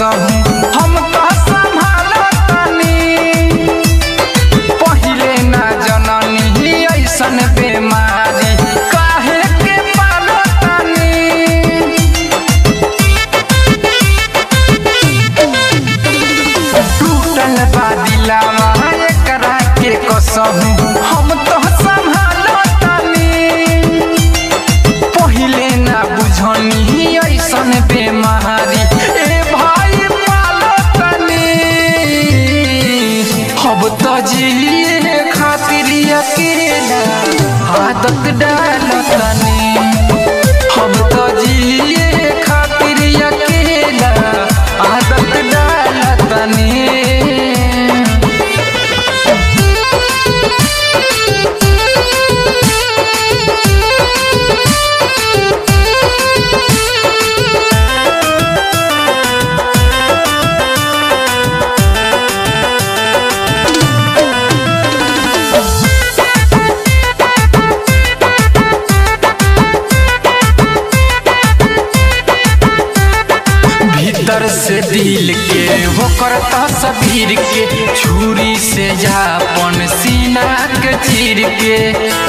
कसहूं हम तो संभालतनी पहिले ना जननी ऐसन बेमारी काहे के पालतनी टूटल बा दिलावा एकरा के कसहूं हम तो संभालतनी पहिले ना बुझनी ऐसन बेमारी ए भाई पालतनी अब तो जिए खातिर अकेला आदत डालतनी अब तो जिए खातिर अकेला आदत डालतनी भीतर से दिल के होकर तस्वीर के छुरी से जापन सीना के चीर के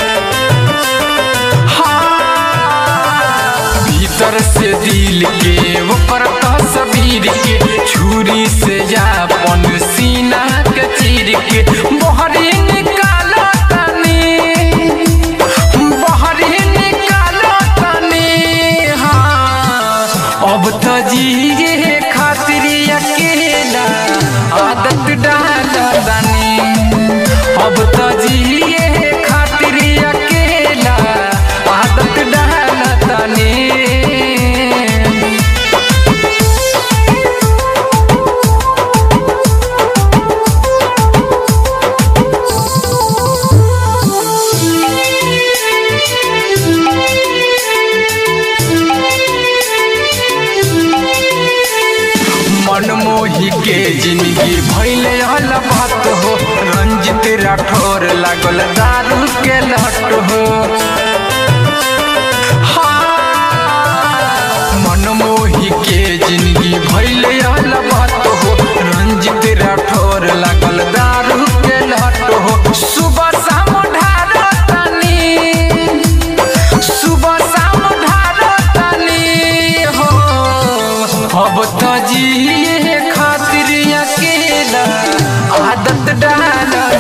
हाँ। भीतर से दिल के होकर तस्वीर के छुरी से जापन सीना के चीर के बहरी निकालो तनी बहरी निकालो तनी हाँ अब तो जिए खातिर अकेला आदत डालनी अब तो जिए खातिर अकेला आदत डालनी मनमोही के जिंदगी भैले हल बात हो रंजित राठौर लागल दारू के लट हो हाँ। मनमोही के जिंदगी भैले हल बात हो रंजित राठौर लागल दारू के लट हो सुबह शाम ढारो तनी सुबह शाम ढारो तनी हो अब तो जिए खातिर अकेला आदत डाल